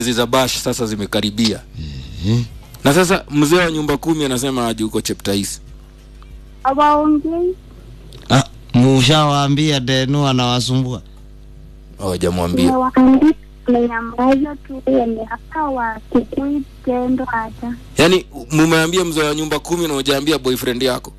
hizi za bash sasa zimekaribia na sasa mzee wa nyumba kumi anasema aje huko cheptais Hawaongei. Ah, mushawaambia denu anawasumbua hawajamwambia Nimewaambia menyamaza tu yenye hata wakikui tendo hata. yaani mumeambia mzee wa nyumba kumi na ujaambia boyfriend yako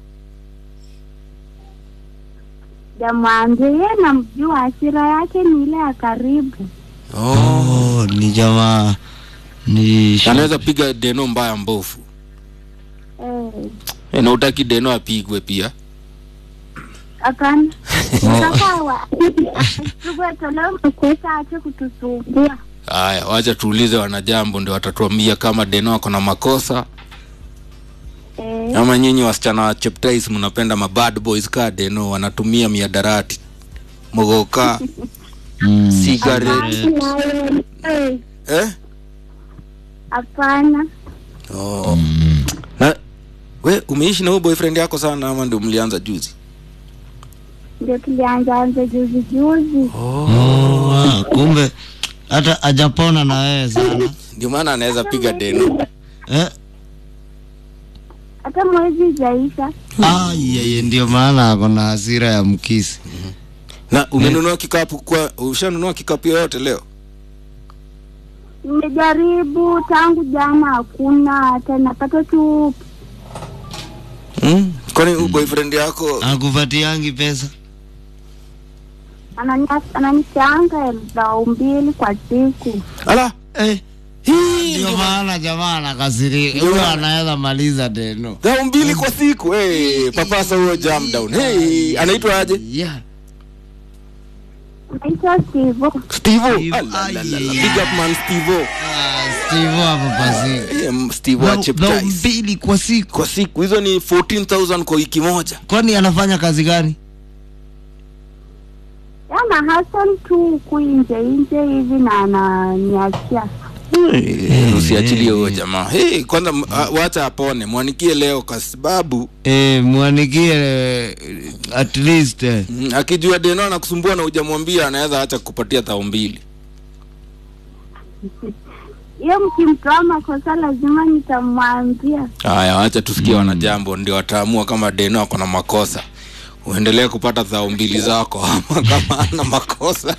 Jamwambia yeye namjua, hasira yake ni ile ya karibu. oh, ni jamaa ni sh- anaweza piga deno mbaya mbofu Eh, e, na utaki deno apigwe pia hapana. Sasa wa Sugwe toleo mkesa ache kutusumbua. haya wacha tuulize wanajambo ndio watatuambia kama deno ako na makosa Eh, ama nyinyi wasichana wa cheptais mnapenda mabad boys ka deno wanatumia miadarati mogoka mm. cigarette nayo, eh, eh? hapana. oh. na we umeishi na huyo boyfriend yako sana ama ndio mlianza juzi Ndio tulianza anza juzi juzi. oh, ah, kumbe hata ajapona na wewe sana ndio maana anaweza piga deno eh? Hata mwezi jaisha. ah, yeye ndio maana ako na hasira ya mkisi na umenunua kikapu kwa ushanunua kikapu yoyote leo Nimejaribu tangu jana, hakuna hata napata tu mm? kwani huyo boyfriend yako akupatiangi pesa anani- ananichanga elfu mbili kwa siku. ala eh. hii ndio maana jamaa anakasirika huyo anaweza maliza deno dhao mbili kwa siku hey, papasa huyo jam down hey, anaitwa aje yeah. Naitwa Stivo. stevo Steve, Alalala, ai, big up man stevo ah, steve hapo pasika Eh, m- steve wa Dhao cheptais mbili kwa siku kwa siku hizo ni 14000 kwa wiki moja kwani anafanya kazi gani Yana Hassan tu huku nje nje hivi na ananiachia. Eh, usiachilie huyo jamaa hey, kwanza m- ah, wacha apone mwanikie leo kwa sababu eh, mwanikie eh, at least eh. mm, akijua deno anakusumbua na ujamwambia anaweza acha kupatia dhao mbili Hiyo mkimtoa makosa lazima nitamwambia. haya wacha tusikie wanajambo ndio wataamua kama deno ako na makosa uendelee kupata dhao mbili zako ama kama ana makosa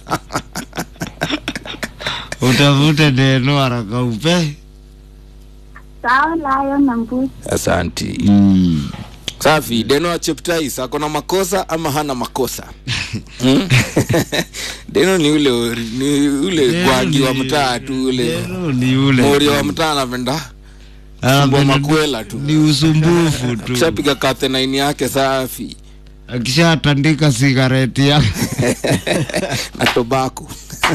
utafute deno haraka upe Sawa layo na mbuzi. asanti mm. safi deno wa cheptais ako na makosa ama hana makosa hmm? deno ni ule ori- ni ule gwagi wa mtaa tu ule Deno ni ule mori wa mtaa anapenda Anapenda sumbua makwela tu ni usumbufu tu kishapiga kathenaini yake safi akishatandika sigareti yake na tobako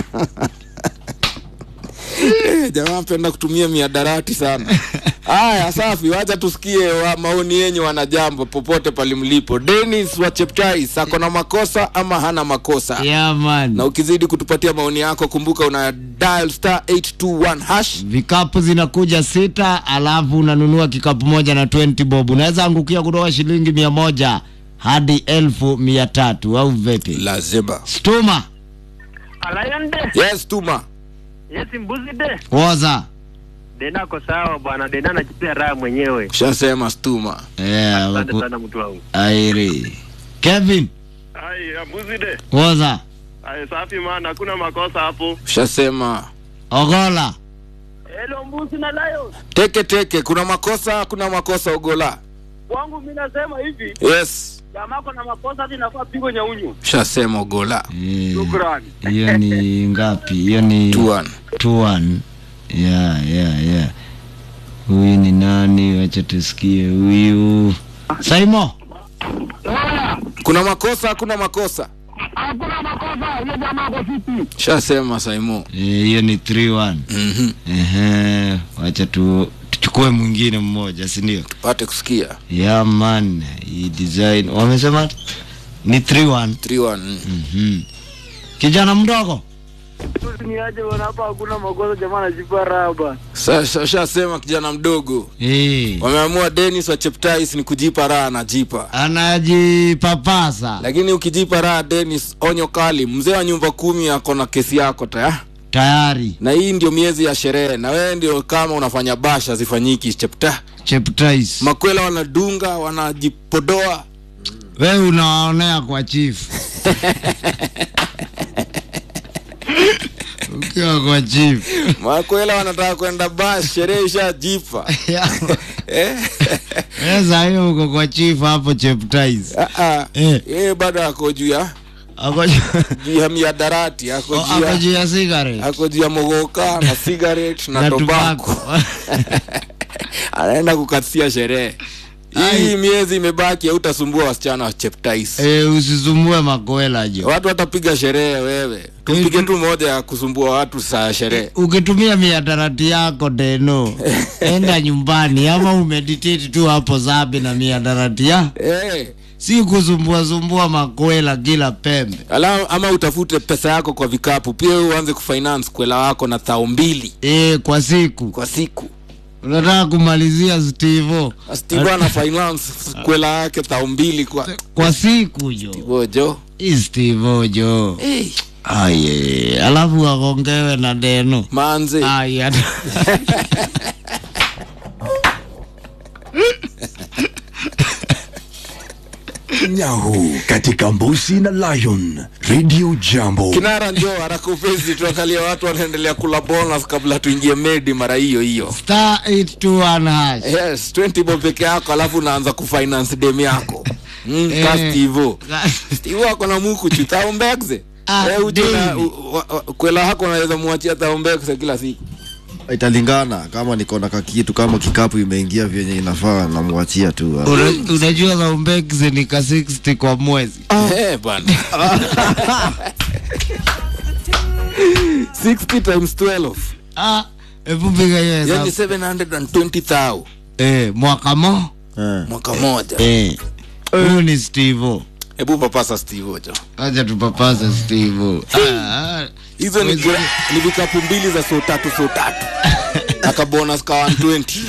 Eh, jamaa penda kutumia miadarati sana haya safi wacha tusikie wa maoni yenyu wanajambo popote palimlipo denis wa cheptais ako na makosa ama hana makosa yeah, man. na ukizidi kutupatia maoni yako kumbuka una dial star 821 hash vikapu zinakuja sita alafu unanunua kikapu moja na 20 bob unaweza angukia kutoka shilingi mia moja hadi elfu mia tatu au vipi lazima stuma Lion de. yes tuma Yes, mbuzi de. woza Dena ako sawa bwana, Dena anajipea raha mwenyewe. shasema stuma yeah, Asante waku- sana mtu wangu. airi kevin Ai, mbuzi de. woza Ai, safi maana hakuna makosa hapo. shasema ogola Hello mbuzi na Lion. teke teke kuna makosa kuna makosa ugola Wangu mimi nasema hivi, yes jamaa kuna makosa hadi inafaa pigo nyaunyu. shasema ugola Eh, Shukrani. hiyo ni ngapi hiyo ni tuan two one yeah, yeah, yeah. huyu ni nani wacha tusikie huyu saimo kuna makosa kuna makosa Hakuna makosa, hiyo jamaa kwa fiti. shasema saimo Eh, hiyo ni three one mm-hmm. Ehe, wacha tu tuchukue mwingine mmoja si ndio pate kusikia yeah, man hii design wamesema ni three one 3-1 mm. Mhm. kijana mdogo Mbuzi ni aje bwana, hapa hakuna makosa, jamaa anajipa raha bwana. Sa- sa- shasema kijana mdogo Eh, wameamua denis wa cheptais ni kujipa raha anajipa anajipapasa lakini ukijipa raha denis onyo kali mzee wa nyumba kumi ako na kesi yako taya tayari na hii ndio miezi ya sherehe na wewe ndio kama unafanya basha zifanyiki chepta cheptais makwela wanadunga wanajipodoa we unawaonea kwa chief ukiwa kwa chief makwela wanataka kwenda bash sherehe ishajipa eh? eza hiyo uko kwa chief hapo cheptais Ah, ah. Eh. yeye bado ako juu ya ako juu ya miadarati ako o- juu ako ya juu ya cigarette ako juu ya mogoka na cigarette na, na tobako tobacco anaenda kukatia sherehe hii miezi imebaki hautasumbua wasichana wa cheptais Eh, usisumbue makwela jo watu watapiga sherehe wewe tupige tu moja ya kusumbua watu saa ya sherehe ukitumia miadarati yako deno enda nyumbani ama umeditate tu hapo zabi na miadarati ya Eh, si kusumbua sumbua makwela kila pembe ala ama utafute pesa yako kwa vikapu pia wewe uanze kufinance kwela wako na thao mbili e, kwa siku kwa siku unataka kumalizia stivo steve ana finance kwela yake thao mbili kwa kwa siku jo bojo Hii stivo jo hey, aye alafu akongewe na deno manze aya Nyahu katika Mbusi na Lion Radio Jambo. kinara njo haraka upesi tuangalia watu wanaendelea kula bonus kabla tuingie medi mara hiyo hiyo star 821 hash yes 20 bob peke yako alafu unaanza kufinance dem yako mm, Eh. ka stivo stivo ako na muku chu taombekze Ah, Eh, uje na- daily. u- wa- wa- kwela hako unaweza mwachia taombekze kila siku italingana kama niko na kakitu kama kikapu imeingia vyenye inafaa namwachia tu Una- unajua zaumbekze ni ka 60 kwa mwezi Eh, bwana 60 times 12 Ah, hebu piga hiyo yani hesabu 720,000 eh, mwaka mo eh. mwaka moja eh. huyu ni stivo hebu papasa stivo jo acha tupapase stivo ah, hizo ni, gra- ni vikapu mbili za so tatu so tatu akabonus ka 120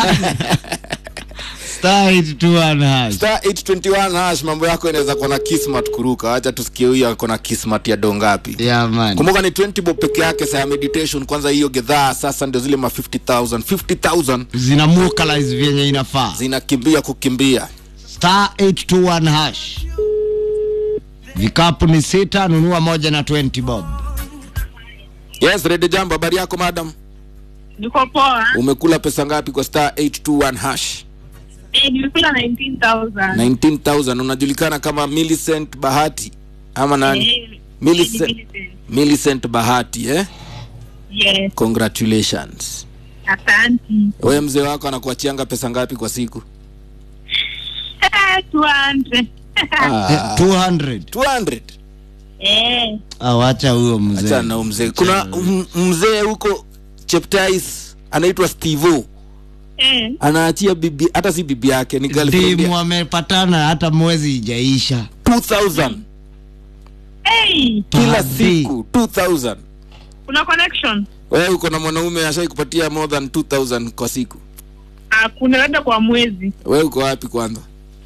star 821 hash star 821 hash mambo yako inaweza kuwa na kismat kuruka wacha tusikie huyo ako na kismat ya dongapi yeah, man kumbuka ni 20 bob peke yake saa ya meditation kwanza hiyo gedhaa sasa ndio zile ma 50000 50000 zina vocalize vyenye inafaa zinakimbia kukimbia star 821 hash vikapu ni sita nunua moja na 20 bob yes rede jambo habari yako madam Niko poa. umekula pesa ngapi kwa star 821 hash Eh, nimekula 19,000. 19000 unajulikana kama Millicent bahati ama nani Eh, Millicent, Millicent. Millicent bahati eh? Yes, congratulations asante. wewe mzee wako anakuachianga pesa ngapi kwa siku Eh, 200. ah, 200 200 Eh, awacha huyo achana mzee na huyo mzee kuna m- mzee huko cheptais anaitwa stevo eh, anaachia bibi hata si bibi yake ni girlfriend ndimu ya- wamepatana hata mwezi ijaisha 2000 hey, kila Padi. siku 2000 kuna connection? wewe uko na mwanaume ashai kupatia more than 2000 kwa siku Ah, kuna labda kwa mwezi. wewe uko wapi kwanza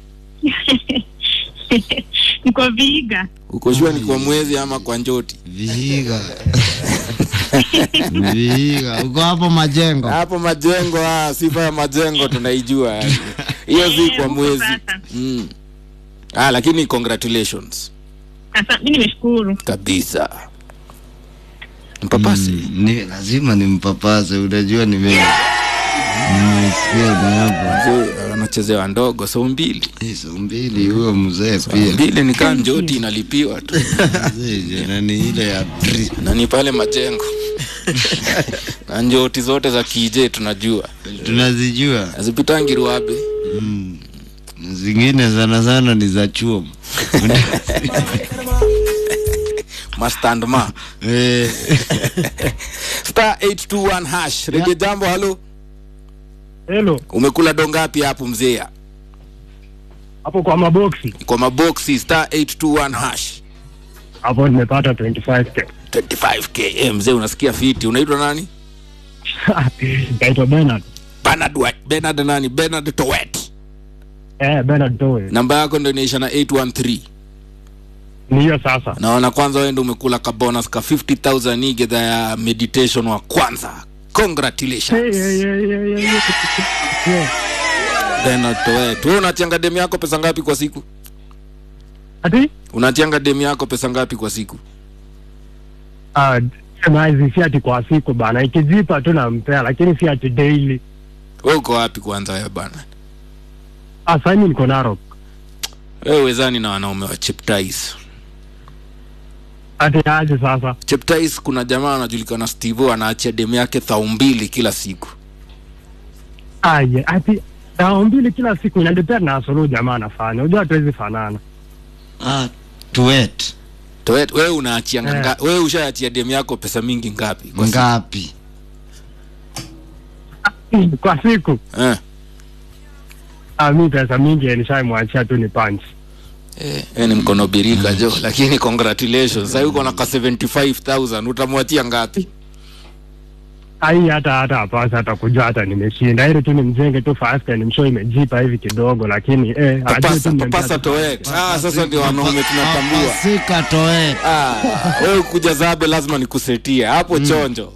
Niko Vihiga. uko shua ni kwa mwezi ama kwa njoti vihiga vihiga uko hapo majengo hapo majengo ah, sifa ya majengo tunaijua yani. hiyo si Eh, kwa huko mwezi sasa. mm. ah, lakini congratulations Asa, mi nimeshukuru. kabisa mpapasi Mm, ni lazima nimpapase unajua nime nimesikia na hapo Mzee, anachezewa ndogo so mbili hizo mbili huyo mzee pia mbili ni kaa njoti inalipiwa tu Mzee, jana ni ile ya tri- na ni pale majengo na njoti zote za kije tunajua tunazijua azipitangi ruabe mm. zingine sana sana ni za chuo mastandma eh, star 821 hash rege jambo halo Hello, umekula dongapi hapo mzee hapo kwa maboksi kwa maboksi star 821 hash hapo nimepata 25k. 25k eh, mzee unasikia fiti unaitwa nani Naitwa Bernard. Bernard, Wa- Bernard nani Bernard Towet Eh, Bernard Towe. namba yako ndo inaisha na 813 ni hiyo sasa. naona kwanza wewe ndio umekula ka bonus ka 50000 hii gedha ya meditation wa kwanza congratulations Hey, hey, hey, hey, hey, hey. Yeah. Bernard Toet wewe unachanga demu yako pesa ngapi kwa siku Ati? unachanga demu yako pesa ngapi kwa siku Ah, mazi si ati kwa siku bana, ikijipa tu nampea, lakini si ati daily. wewe uko wapi kwanza wewe bana Ah, sasa mimi niko Narok. wewe wezani na wanaume wa Cheptais Ati aje sasa? Cheptais kuna jamaa anajulikana Steve anaachia demu yake thau mbili kila siku Aje, ati dao mbili kila siku inadepend na solo jamaa anafanya. Unajua hatuwezi fanana. ah, tuet Toet wewe unaachia Eh. nga wewe ushaachia demu yako pesa mingi ngapi kwa siku? ngapi Kwa siku eh ah, mi pesa mingi nishaimwachia tu ni punch. Eh, eh, ni mkono birika jo lakini congratulations sasa uko na ka 75000 utamwachia ngapi Ai, hata hata hapasa hata kujua hata nimeshinda, ili tu nimjenge tu fast and mshow imejipa hivi kidogo, lakini eh, ajue tu papasa nimempea papasa tu- toet ah sasa ndio wanaume tunatambua papasika toet ah wewe kuja zabe lazima nikusetie hapo chonjo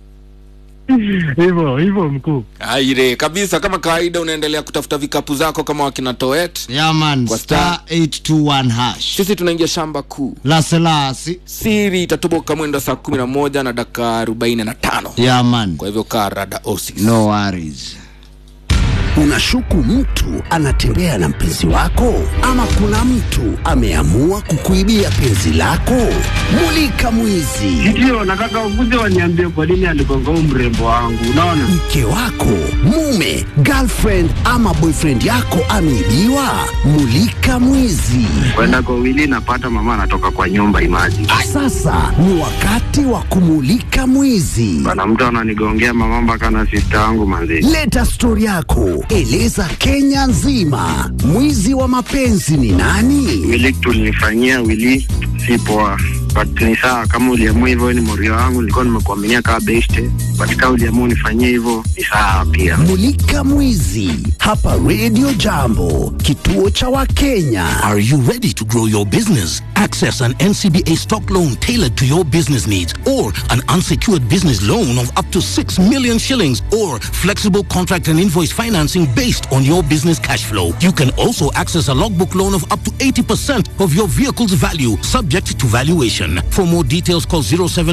hivyo hivyo mkuu. aire kabisa kama kawaida unaendelea kutafuta vikapu zako kama wakina toet yaman Kwa star 821 hash sisi tunaingia shamba kuu laselasi siri itatoboka mwendo saa kumi na moja na dakika arobaini na tano yaman kwa hivyo kaa rada osis no worries Unashuku mtu anatembea na mpenzi wako, ama kuna mtu ameamua kukuibia penzi lako? Mulika mwizi. Ndio nataka ukuje waniambie kwa nini aligonga huyu mrembo wangu. Unaona? Mke wako, mume, girlfriend ama boyfriend yako ameibiwa? Mulika mwizi. Kwenda kwa wili napata mama anatoka kwa nyumba imaji. Sasa ni wakati wa kumulika mwizi. Bana mtu ananigongea mama mpaka na sister yangu manzi. Leta stori yako, eleza Kenya nzima. Mwizi wa mapenzi ni nani? Wili tulinifanyia wili si poa. But ni sawa kama uliamua hivyo wewe ni morio wangu nilikuwa nimekuaminia kama beste. But kama uliamua unifanyie hivyo ni sawa pia. Mulika Mwizi hapa Radio Jambo, kituo cha Wakenya. Are you ready to grow your business? Access an NCBA stock loan tailored to your business needs or an unsecured business loan of up to 6 million shillings or flexible contract and invoice financing based on your business cash flow. You can also access a logbook loan of up to 80% of your vehicle's value subject to valuation. For more details call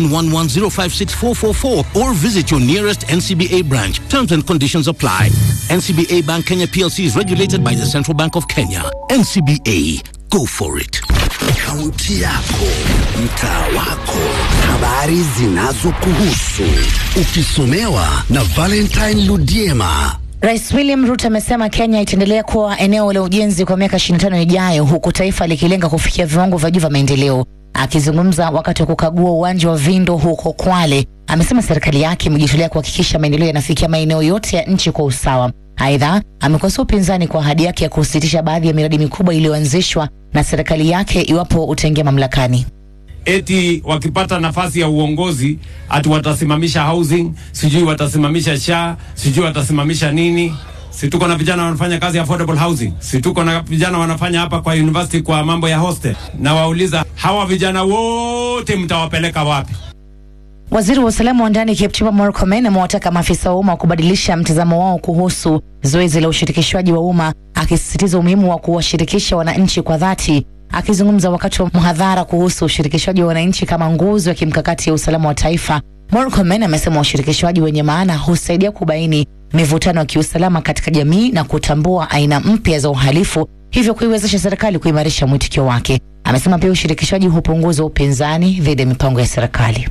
0711056444 or visit your nearest NCBA branch. Terms and conditions apply. NCBA Bank Kenya PLC is regulated by the Central Bank of Kenya. NCBA, go for it. Kaunti yako, mtaa wako, habari zinazokuhusu, ukisomewa na Valentine Ludiema. Rais William Ruto amesema Kenya itaendelea kuwa eneo la ujenzi kwa miaka 25 ijayo huku taifa likilenga kufikia viwango vya juu vya maendeleo. Akizungumza wakati wa kukagua uwanja wa Vindo huko Kwale, amesema serikali yake imejitolea kuhakikisha maendeleo yanafikia maeneo yote ya nchi kwa usawa. Aidha, amekosoa upinzani kwa ahadi yake ya kusitisha baadhi ya miradi mikubwa iliyoanzishwa na serikali yake iwapo utaingia mamlakani. eti wakipata nafasi ya uongozi ati watasimamisha housing, sijui watasimamisha sha, sijui watasimamisha nini. Si tuko na vijana wanafanya kazi ya affordable housing, si tuko na vijana wanafanya hapa kwa university kwa mambo ya hostel. Na wauliza hawa vijana wote mtawapeleka wapi? Waziri wa usalama wa ndani Kipchumba Murkomen amewataka maafisa wa umma kubadilisha mtazamo wao kuhusu zoezi la ushirikishwaji wa umma, akisisitiza umuhimu wa kuwashirikisha wananchi kwa dhati. Akizungumza wakati wa mhadhara kuhusu ushirikishwaji wa wananchi kama nguzo ya kimkakati ya usalama wa taifa, Murkomen amesema ushirikishwaji wenye maana husaidia kubaini mivutano ya kiusalama katika jamii na kutambua aina mpya za uhalifu, hivyo kuiwezesha serikali kuimarisha mwitikio wake. Amesema pia ushirikishwaji hupunguza upinzani dhidi ya mipango ya serikali.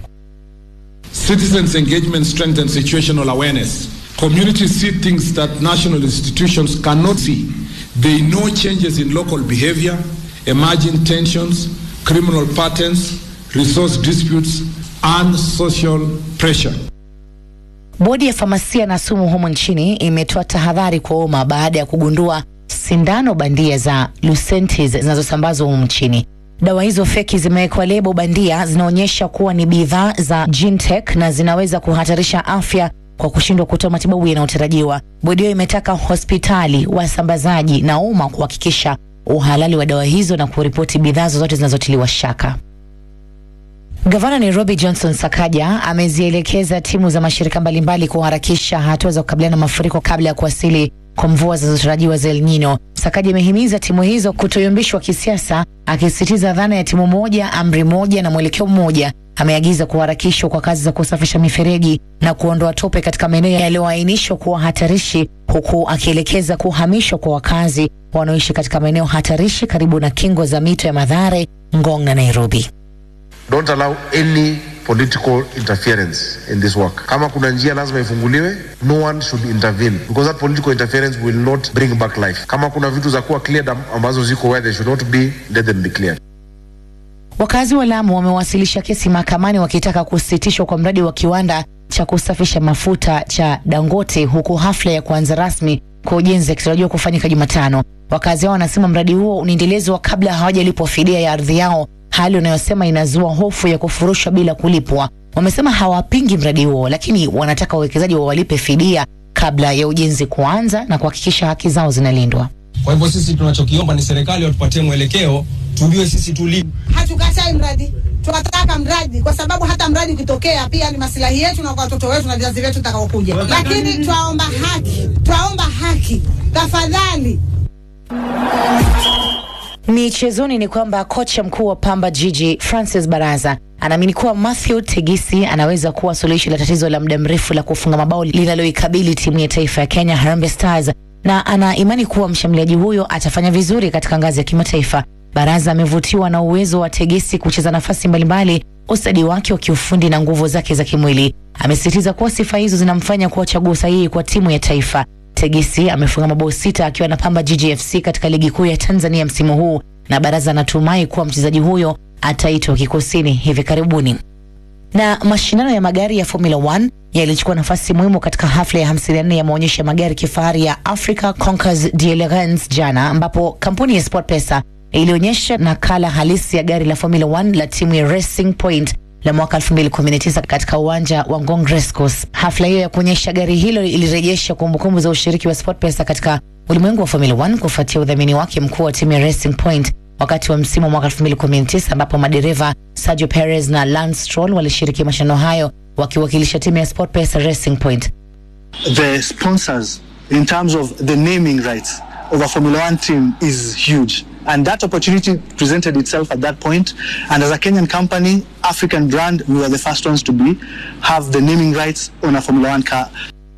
Citizens' engagement strengthens situational awareness. Communities see things that national institutions cannot see. They know changes in local behavior, emerging tensions, criminal patterns, resource disputes, and social pressure. Bodi ya famasia na sumu humu nchini imetoa tahadhari kwa umma baada ya kugundua sindano bandia za Lucentis zinazosambazwa humu nchini. Dawa hizo feki zimewekwa lebo bandia, zinaonyesha kuwa ni bidhaa za Gintech na zinaweza kuhatarisha afya kwa kushindwa kutoa matibabu yanayotarajiwa. Bodi hiyo imetaka hospitali, wasambazaji na umma kuhakikisha uhalali wa dawa hizo na kuripoti bidhaa zozote zinazotiliwa shaka. Gavana Nairobi Johnson Sakaja amezielekeza timu za mashirika mbalimbali kuharakisha hatua za kukabiliana na mafuriko kabla ya kuwasili kwa mvua zinazotarajiwa za El Nino. Sakaja amehimiza timu hizo kutoyumbishwa kisiasa, akisisitiza dhana ya timu moja, amri moja na mwelekeo mmoja. Ameagiza kuharakishwa kwa kazi za kusafisha mifereji na kuondoa tope katika maeneo yaliyoainishwa kuwa hatarishi, huku akielekeza kuhamishwa kwa wakazi wanaoishi katika maeneo hatarishi karibu na kingo za mito ya Madhare, Ngong na Nairobi. Don't allow any political interference in this work. Kama kuna njia lazima ifunguliwe, no one should intervene because that political interference will not bring back life. Kama kuna vitu za kuwa cleared am- ambazo ziko where they should not be, let them be cleared. Wakazi wa Lamu wamewasilisha kesi mahakamani wakitaka kusitishwa kwa mradi wa kiwanda cha kusafisha mafuta cha Dangote, huku hafla ya kuanza rasmi kwa ujenzi ikitarajiwa kufanyika Jumatano. Wakazi hao wanasema mradi huo unaendelezwa kabla hawajalipwa fidia ya ardhi yao, hali wanayosema inazua hofu ya kufurushwa bila kulipwa. Wamesema hawapingi mradi huo, lakini wanataka wawekezaji wawalipe fidia kabla ya ujenzi kuanza na kuhakikisha haki zao zinalindwa. Kwa hivyo sisi tunachokiomba ni serikali watupatie mwelekeo, tujue sisi tuli Hatukatai mradi, tunataka mradi kwa sababu hata mradi ukitokea pia ni masilahi yetu na kwa watoto wetu na vizazi vyetu tutakaokuja, lakini twaomba haki, twaomba haki tafadhali. Michezoni ni kwamba kocha mkuu wa Pamba Jiji Francis Baraza anaamini kuwa Matthew Tegisi anaweza kuwa suluhisho la tatizo la muda mrefu la kufunga mabao linaloikabili timu ya taifa ya Kenya Harambee Stars, na ana imani kuwa mshambuliaji huyo atafanya vizuri katika ngazi ya kimataifa. Baraza amevutiwa na uwezo wa Tegesi kucheza nafasi mbalimbali, ustadi wake wa kiufundi na nguvu zake za kimwili. Amesisitiza kuwa sifa hizo zinamfanya kuwa chaguo sahihi kwa timu ya taifa. Tegesi amefunga mabao sita akiwa na Pamba Jiji FC katika ligi kuu ya Tanzania msimu huu, na Baraza anatumai kuwa mchezaji huyo ataitwa kikosini hivi karibuni. Na mashindano ya magari ya Formula 1 yalichukua nafasi muhimu katika hafla ya 54 ya maonyesho ya magari kifahari ya Africa Concours d'Elegance jana, ambapo kampuni ya SportPesa ilionyesha nakala halisi ya gari la Formula 1 la timu ya Racing Point la mwaka 2019 katika uwanja wa Ngong Racecourse. Hafla hiyo ya kuonyesha gari hilo ilirejesha kumbukumbu za ushiriki wa SportPesa katika ulimwengu wa Formula 1 kufuatia udhamini wake mkuu wa timu ya Racing Point wakati wa msimu wa mwaka 2019 ambapo madereva Sergio Perez na Lance Stroll walishiriki mashindano hayo wakiwakilisha timu ya SportPesa Racing Point. the sponsors in terms of the naming rights of a Formula One team is huge. And that opportunity presented itself at that point. And as a Kenyan company, African brand, we were the first ones to be, have the naming rights on a Formula One car.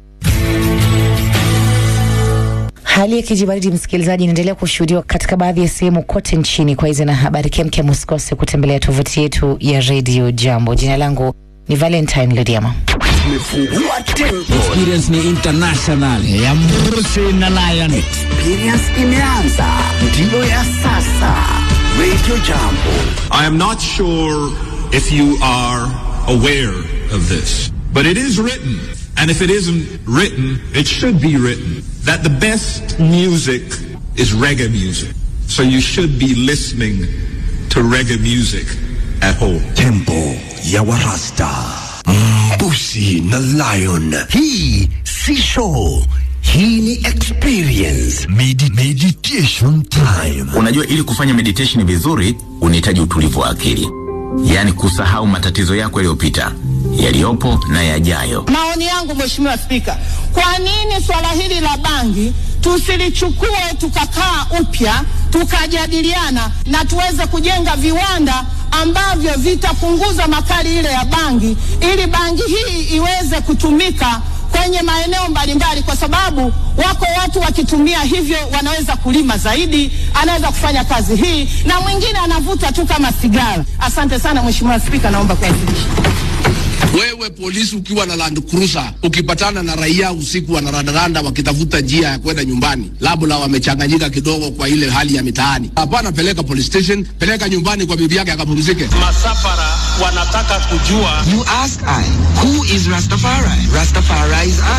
Hali ya kijibaridi, msikilizaji, inaendelea kushuhudiwa katika baadhi ya sehemu kote nchini. Kwa hizi na habari kemkem, usikose kutembelea tovuti yetu ya Radio Jambo. Jina langu ni Valentine Lodiama. Experience ni international ya Mrusi na Lion. Experience imeanza, ndiyo ya sasa. Radio Jambo. I am not sure if you are aware of this, but it is written, and if it isn't written, it should be written, that the best music is reggae music. So you should be listening to reggae music at home. Tempo ya Warasta. Mbusi na Lion. Hii si show. Hii ni experience. Medi meditation time. Unajua, ili kufanya meditation vizuri unahitaji utulivu wa akili, yaani kusahau matatizo yako yaliyopita, yaliyopo na yajayo. Maoni yangu Mheshimiwa Spika, kwa nini swala hili la bangi tusilichukue tukakaa upya tukajadiliana na tuweze kujenga viwanda ambavyo vitapunguza makali ile ya bangi ili bangi hii iweze kutumika kwenye maeneo mbalimbali, kwa sababu wako watu wakitumia hivyo wanaweza kulima zaidi, anaweza kufanya kazi hii, na mwingine anavuta tu kama sigara. Asante sana Mheshimiwa Spika, naomba kuwasilisha. Wewe polisi ukiwa na Land Cruiser ukipatana na raia usiku wanarandaranda wakitafuta njia ya kwenda nyumbani, labda wamechanganyika kidogo kwa ile hali ya mitaani, hapana, peleka police station, peleka nyumbani kwa bibi yake akapumzike. Masafara wanataka kujua You ask I, who is Rastafari? Rastafari is I.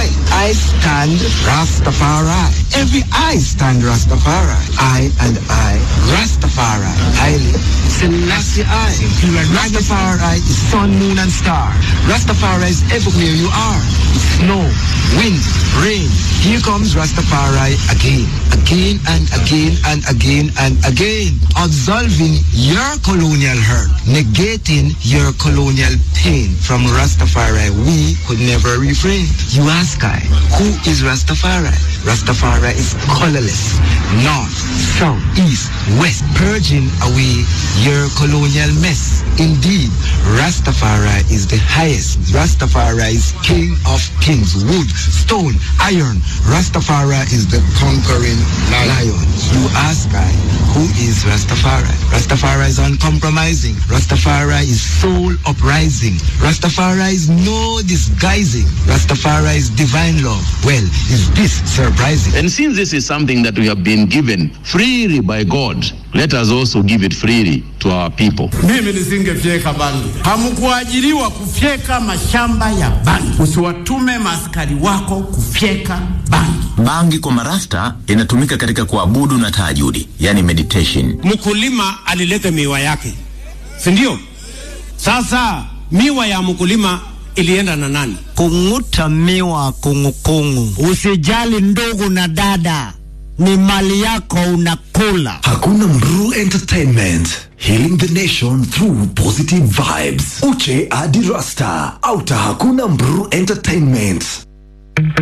I stand Rastafari. Every I stand Rastafari. I and I, Rastafari. Haile Selassie I. Rastafari is sun, moon, and star. Rastafari is everywhere you are. Snow, wind, rain. Here comes Rastafari again, again and again and again and again. Absolving your colonial hurt, negating your colonial pain. From Rastafari, we could never refrain. You ask I, who is Rastafari? Rastafari is colorless, north, south, east, west, purging away your colonial mess. Indeed, Rastafari is the highest. Rastafari is king of kings, wood, stone, iron. Rastafari is the conquering lion. You ask I, who is Rastafari? Rastafari is uncompromising. Rastafari is soul uprising. Rastafari is no disguising. Rastafari is divine love. Well, is this surprising? And since this is something that we have been given freely by God, let us also give it freely to our people. Mimi nisingefyeka bangi. Hamkuajiriwa kufyeka mashamba ya bangi. Usiwatume maaskari wako kufyeka bangi. Bangi kwa marasta inatumika katika kuabudu na tahajudi, yani meditation. Mkulima alileta miwa yake, si ndio? Sasa miwa ya mkulima ilienda na nani? Kung'uta miwa kungukungu. Usijali ndugu na dada, ni mali yako unakula. Hakuna Mru Entertainment. Healing the nation through positive vibes. Uche Adi Rasta. Auta Hakuna Mru Entertainment.